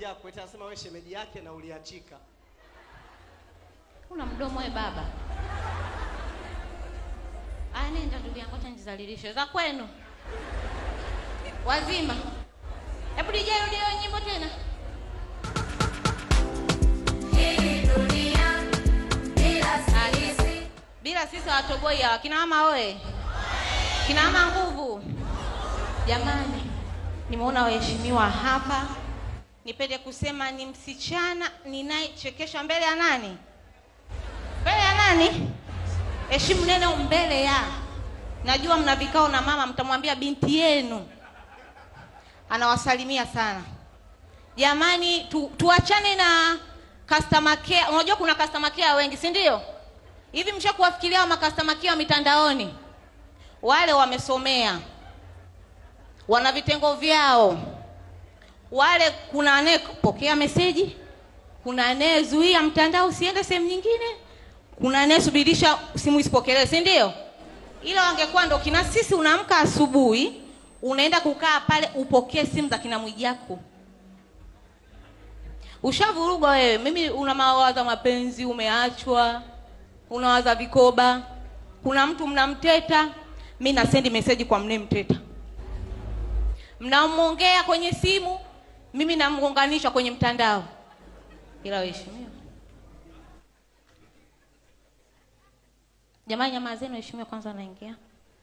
Mwijaku eti anasema wewe shemeji yake na uliachika. Una mdomo we baba. Aya, nenda ndugu yangu, acha nijizalilishe za kwenu wazima. Hebu DJ rudia hiyo nyimbo tena. Bila sisi watoboi hawa kina mama oe, kina mama nguvu. Jamani, nimeona waheshimiwa hapa, nipende kusema ni msichana ninayechekesha mbele ya nani? Mbele ya nani? Heshimu neno mbele ya. Najua mna vikao na mama, mtamwambia binti yenu anawasalimia sana. Jamani, tu, tuachane na customer care. Unajua kuna customer care wengi, si ndio? Hivi mshakuwafikiria wa customer care wa mitandaoni? Wale wamesomea, wana vitengo vyao. Wale kuna anayepokea meseji, kuna anayezuia mtandao usiende sehemu nyingine, kuna anayesubirisha simu isipokelewe, si ndio? Ila wangekuwa ndo kina sisi, unaamka asubuhi unaenda kukaa pale upokee simu za kina Mwijaku. Ushavurugwa wewe. Mimi una mawaza mapenzi, umeachwa, unawaza vikoba, kuna mtu mnamteta, mi nasendi meseji kwa mnemteta, mnamwongea kwenye simu, mimi namuunganisha kwenye mtandao. Ila waheshimiwa, jamani, jamaa zenu waheshimiwa, kwanza wanaingia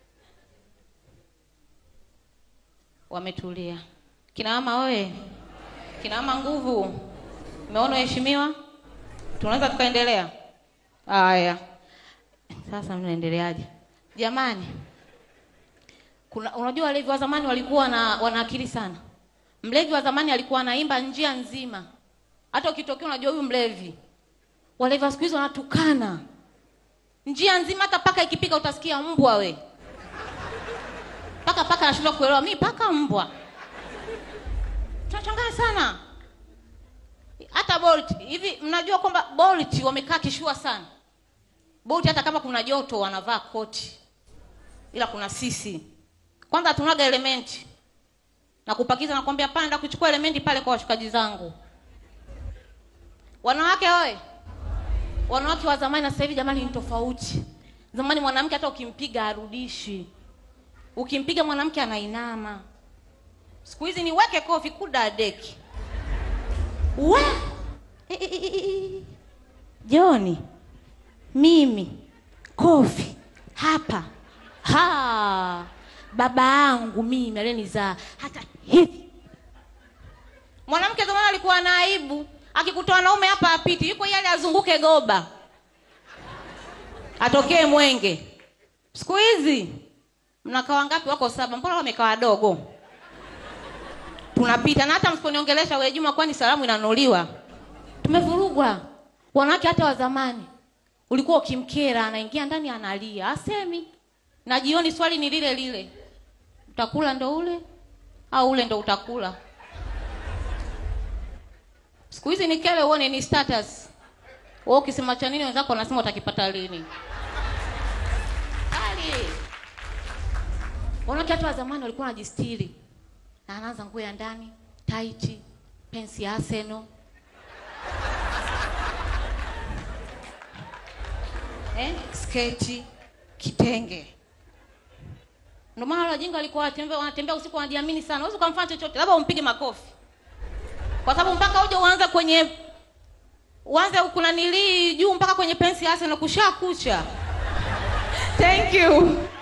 wametulia. Kina mama oye, kina mama nguvu, umeona waheshimiwa, tunaweza tukaendelea. Haya, sasa mnaendeleaje jamani? Kuna, unajua walevi wa zamani walikuwa na wana akili sana. Mlevi wa zamani alikuwa anaimba njia nzima, hata ukitokea unajua huyu mlevi. Walevi wa siku hizi wanatukana njia nzima, hata paka ikipika utasikia mbwa we paka paka anashindwa kuelewa mimi paka mbwa. Tunachanganya sana. Hata Bolt hivi, mnajua kwamba Bolt wamekaa kishua sana. Bolt hata kama kuna joto wanavaa koti, ila kuna sisi kwanza hatunaga elementi na kupakiza, nakwambia panda kuchukua elementi pale kwa washukaji zangu. Wanawake oye, wanawake wa zamani na sasa hivi jamani, ni tofauti. Zamani mwanamke hata ukimpiga harudishi Ukimpiga mwanamke anainama. Siku hizi ni weke kofi kuda deki. We e, e, e, e. Joni, mimi kofi hapa ha baba yangu mimi alenizaa hata hivi. Mwanamke zamani alikuwa na aibu, akikutoa naume hapa apiti, yuko yale azunguke goba, atokee mwenge. Siku hizi mnakaa wangapi? Wako saba, mbona wamekaa wadogo? Tunapita na hata msiponiongelesha wewe Juma, kwani salamu inanuliwa? Tumevurugwa. Wanawake hata wa zamani ulikuwa ukimkera, anaingia ndani analia, asemi. Na jioni swali ni lile lile, utakula ndo ule au ule ndo utakula? Siku hizi ni kele uone ni status. Wewe ukisema cha nini wenzako wanasema utakipata lini? Ali. Wanawake hata wa zamani walikuwa wanajistiri. Na anaanza nguo ya ndani, tight, pensi ya Arsenal. Eh, sketi, kitenge. Ndio maana wale wajinga walikuwa wanatembea wanatembea usiku wanajiamini sana. Huwezi kumfanya chochote, labda umpige makofi. Kwa sababu mpaka uje uanze kwenye uanze kuna nilii juu mpaka kwenye pensi ya Arsenal kushakucha. Thank you.